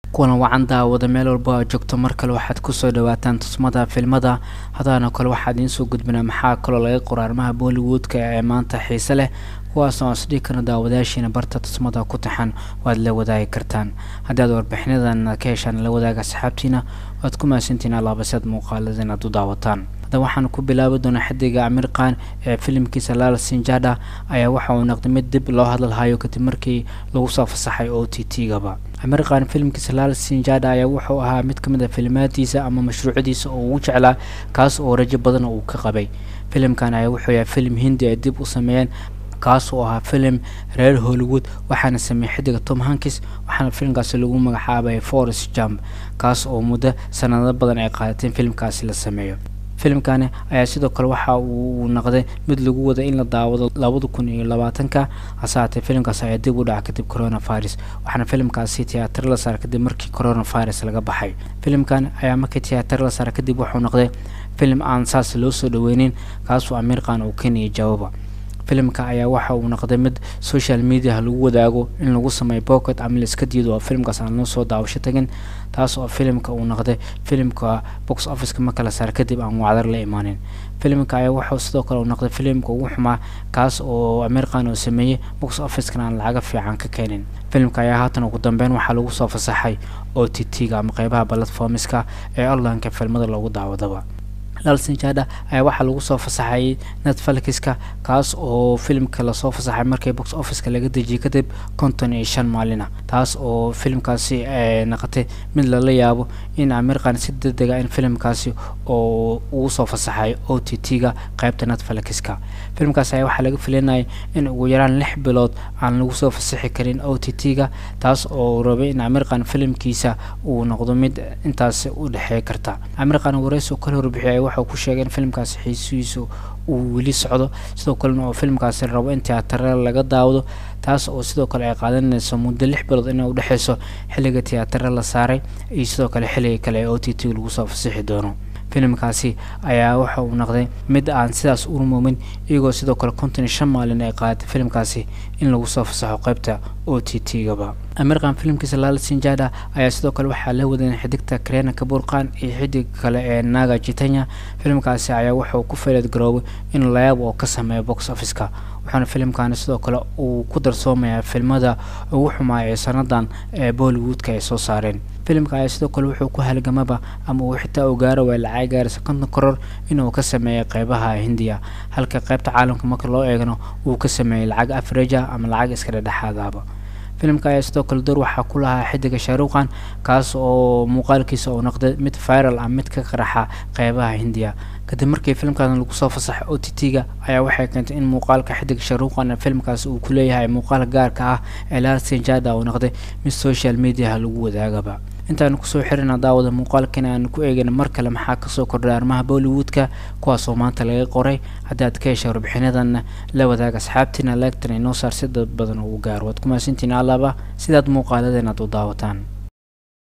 kulan wacan daawada meel walba aad joogto mar kale waxaad kusoo dhawaataan tusmada filmada hadaana kale waxaa idiin soo gudbinaa maxaa kaloo laga qoro arrimaha bollywoodka ee maanta xiise leh kuwaas oo isdhigi karna daawadayaashiina barta tusmada ku taxan waad la wadaagi kartaan haddii aad warbixinadan ka heshaan la wadaaga asxaabtiina waad ku mahadsantiin alaabaseed muuqaalada inaad u daawataan hadda waxaan ku bilaabi doonaa xidiga amir khan ee filimkiisa laal sinjada ayaa waxa uu noqday mid dib loo hadalhayo kadib markii lagu soo fasaxay o t t gaba amir khan filimkiisa laal sinjada ayaa wuxuu ahaa mid kamid a filimaadiisa ama mashruucdiisa oo ugu jeclaa kaas oo rajo badan uu ka qabay filimkan ayaa wuxuu yahay filim hindi ay dib u sameeyeen kaas oo ahaa filim reer hollywood waxaana sameeyey xidiga tom hankis waxaana filimkaasi lagu magacaabay forest jump kaas oo muddo sanado badan ay qaadateen filimkaasi la sameeyo filimkani ayaa sidoo kale waxa uu noqday mid lagu wada in la daawado labada kun iyo labaatanka hase haatee filimkaasi ayaa dib u dhaca kadib coronavirus waxaana filimkaasi tiyaatar la saara kadib markii coronavirus laga baxay filimkan ayaa markii tiyaatar la saara kadib wuxuu noqday filim aan saas loo soo dhaweynin kaasoo amiir khan uu keeniyay jawaaba filimka ayaa waxa uu noqday mid social mediaha lagu wadaago in lagu sameeyo bocket ama laiska diido oo filimkaas aan loo soo daawasho tagin taas oo filimka uu noqday filimka box officeka marka la saar kadib aan wacdar la imaanin filimka ayaa wuxuu sidoo kale uu noqday filimka ugu xumaa kaas oo amir khan uu sameeyey box officekana aan lacaga fiican ka keenin filimka ayaa haatan ugu dambeyn waxaa lagu soo fasaxay o t t-ga ama qeybaha platformiska ee onlineka filmada loogu daawadaba lalsinjada ayaa waxaa lagu soo fasaxayay netflixka kaas oo filimka lasoo fasaxay markii box officeka laga dejiyay kadib konton iyo shan maalina taas oo filimkaasi noqotay mid lala yaabo in amir khan si degdega in filimkaasi oo ugu soo fasaxay o t t-ga qeybta netflixka filimkaasi ayaa waxaa laga filinayay in ugu yaraan lix bilood aan lagu soo fasaxi karin o t t-ga taas oo rabay in amir khan filimkiisa uu noqdo mid intaas u dhexeey karta amir khan wareysi kala horbixiyay waxau ku sheegay in filimkaasi xiisihiisu uu weli socdo sidoo kalena oo filimkaasi rabo in tiyaatare laga daawado taas oo sidoo kale ay qaadanayso muddo lix bilood inay udhexeyso xilliga tiyaatare la saaray iyo sidoo kale xilliga kale ee o t t lagu soo fasixi doono filimkaasi ayaa waxa uu noqday mid aan sidaas u rumoomin iyagoo sidoo kale konton iyo shan maalin ay qaadatay filimkaasi in lagu soo fasaxo qeybta o t t gaba amirkan filimkiisa laal sinjada ayaa sidoo kale waxaa la wadeen xidigta karena kabur khan iyo xidig kale ee naga jitanya filimkaasi ayaa wuxuu ku faleed garoobay in layaab oo ka sameeyo box officeka waxaana filimkani sidoo kale uu ku darsoomayaa filmada ugu xumaaya ee sanadan ee bollywoodka ay soo saareen filimka ayaa sidoo kale wuxuu ku halgamaba ama uu xitaa u gaaro waa lacag gaaraysa konton koror inuu ka sameeyay qeybaha hindiya halka qeybta caalamka marka loo eegno uu ka sameeyey lacag afreja ama lacag iska dhedhexaadaaba filimka ayaa sidoo kale door waxaa ku lahaa xidiga shaaruqan kaas oo muuqaalkiisa uu noqday mid viral ah mid ka qaraxa qeybaha hindiya kadib markii filimkan lagu soo fasaxay o t t-ga ayaa waxay keentay in muuqaalka xidiga shaaruqan filimkaas uu ku leeyahay muuqaal gaarka ah ee laal sinjada uu noqday mid social mediaha lagu wadaagaba intaanu kusoo xirina daawada muuqaalkana aanu ku eegana mar kale maxaa kasoo kordhay arrimaha bollywoodka kuwaasoo maanta laga qoray haddii aad ka hesha warbixinadanna la wadaaga asxaabtiina leegtan inoo saar si dad badan ugu gaaro waad ku mahadsantiin alaaba sidaad muuqaaladan aad u daawataan